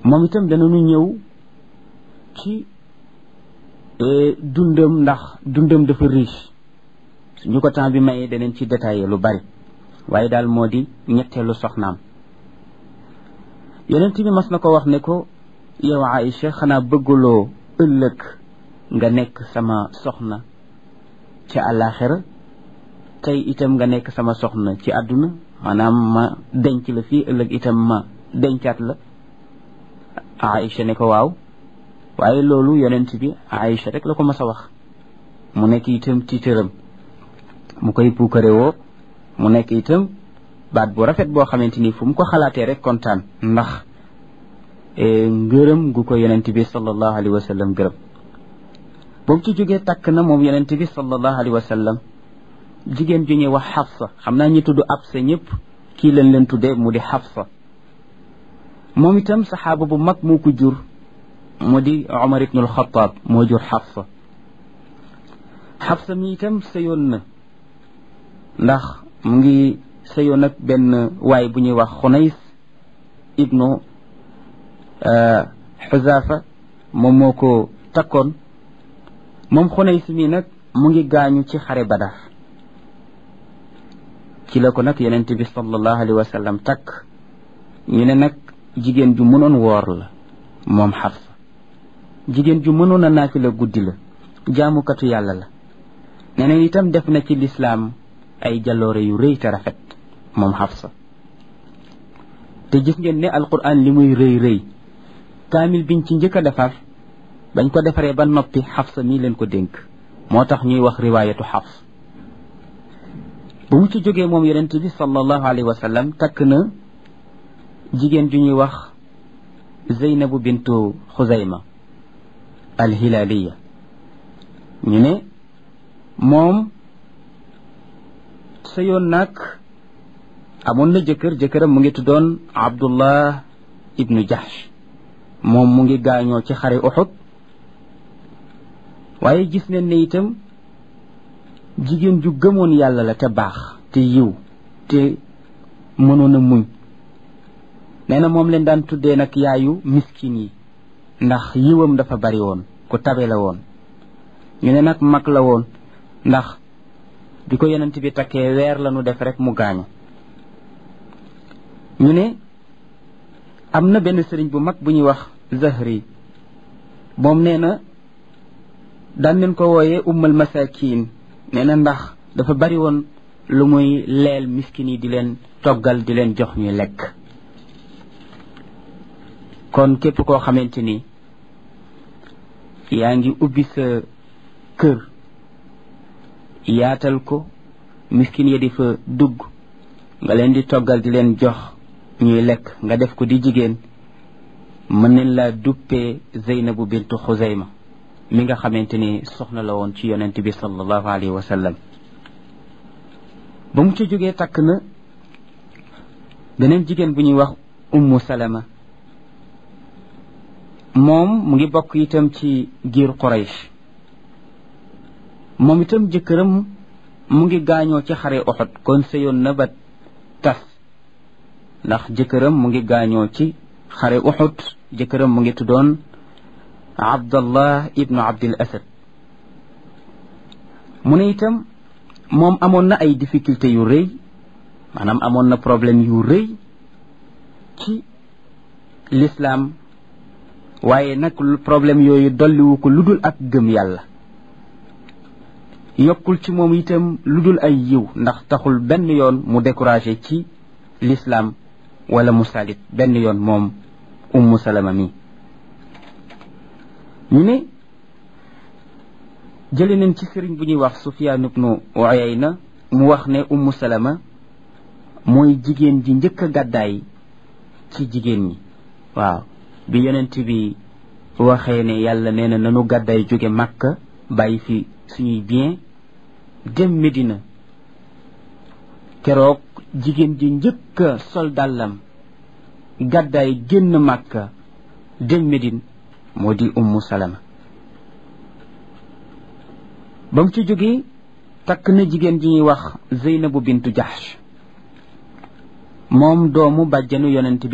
moom itam danañu ñëw ci dundam ndax dundam dafa riche ñu ko temps bi mayee danañ ci détaillé lu bari waaye daal moo di ñetteelu soxnaam yonent bi mas na ko wax ne ko yow Aïcha xanaa bëgguloo ëllëg nga nekk sama soxna ci àllaaxira tey itam nga nekk sama soxna ci àdduna maanaam ma denc la fii ëllëg itam ma dencaat la Aïcha ne ko waaw waaye loolu yonent bi Aïcha rek la ko mas a wax mu nekk itam tiitëram mu koy puukare woo mu nekk itam baat bu rafet boo xamante ni fu mu ko xalaatee rek kontaan ndax ngërëm gu ko yonent bi sallallahu alayhi wa sallam gërëm boobu ci jógee takk na moom yonent bi sallallahu alayhi wa sallam jigéen ju ñuy wax Xafsa xam naa ñi tudd Absa ñëpp kii leen leen tuddee mu di Xafsa moom itam saxaaba bu mag moo ko jur mu di Omar ibnul Xataab moo jur Xafsa Xafsa mi itam sëyoon na ndax mu ngi sëyoon ak benn waay bu ñuy wax Xunays ibnu Xuzaafa moom moo ko takkoon moom Xunays mi nag mu ngi gaañu ci xare Badar ci la ko nag yonent bi sallallahu alayhi wa sallam takk ñu ne nag jigéen ju mënoon woor la moom Xafsa jigéen ju mënoon a naafila guddi la jaamukatu yàlla la nee na itam def na ci lislaam ay jaloore yu rëy te rafet moom Xafsa te gis ngeen ne alquran li muy rëy rëy kaamil biñ ci njëkk a defar bañ ko defaree ba noppi Xafsa mii leen ko dénk moo tax ñuy wax riwaayatu Xafs bu mu ci jógee moom yonent bi sallallahu alayhi wa sallam takk na jigéen ju ñuy wax Zeynabu bintu Xuzayma alhilaaliya ñu ne moom sa yoon nag amoon na jëkkër jëkkëram mu ngi tuddoon Abdullah ibnu Jahsh moom mu ngi gaañoo ci xare Uxud waaye gis nañ ne itam jigéen ju gëmoon yàlla la te baax te yiw te mënoon a muñ nee na moom leen daan tuddee nag yaayu miskin yi ndax yiwam dafa bari woon ku tabe la woon ñu ne nag mag la woon ndax bi ko yonent bi takkee weer la nu def rek mu gaañu ñu ne am na benn sëriñ bu mag bu ñuy wax Zahri moom nee na daan leen ko wooyee ummal masakin nee na ndax dafa bari woon lu muy leel miskin yi di leen toggal di leen jox ñuy lekk kon képp koo xamante ni yaa ngi ubbi sa kër yaatal ko miskin ya di fa dugg nga leen di toggal di leen jox ñuy lekk nga def ko di jigéen mën nañ laa duppee Zeynabu bintu Xuzayma mi nga xamante ni soxna la woon ci yonent bi sallallahu alayhi wa sallam ba mu ca jógee takk na beneen jigéen bu ñuy wax ummu salama moom mu ngi bokk itam ci giir Quraysh moom itam jëkkëram mu ngi gaañoo ci xare Uhud kon sëyoon na ba tas ndax jëkkëram mu ngi gaañoo ci xare Uhud jëkkëram mu ngi tuddoon Abdallah ibnu Abdil Asad mu ne itam moom amoon na ay difficulté yu rëy maanaam amoon na problème yu rëy ci l'islam waaye nag problème yooyu dolliwu ko lu dul ak gëm yàlla yokkul ci moom itam lu dul ay yiw ndax taxul benn yoon mu découragé ci l'islam wala mu salit benn yoon moom ummu salama mi ñu ne jële nañ ci sëriñ bu ñuy wax Sufyaan ibnu Uyayna mu wax ne ummu salama mooy jigéen ji njëkk a gàddaay ci jigéen ñi waaw bi yonent bi waxee ne yàlla nee na nanu gàddaay jóge Makka bàyyi fi suñuy bien dem Medina keroog jigéen ji njëkk a sol dàllam gàddaay génn Makka dem Medine moo di ummu salama ba mu ci jógee takk na jigéen ji ñuy wax Zeynabu bintu Jahsh moom doomu bàjjanu yonent bi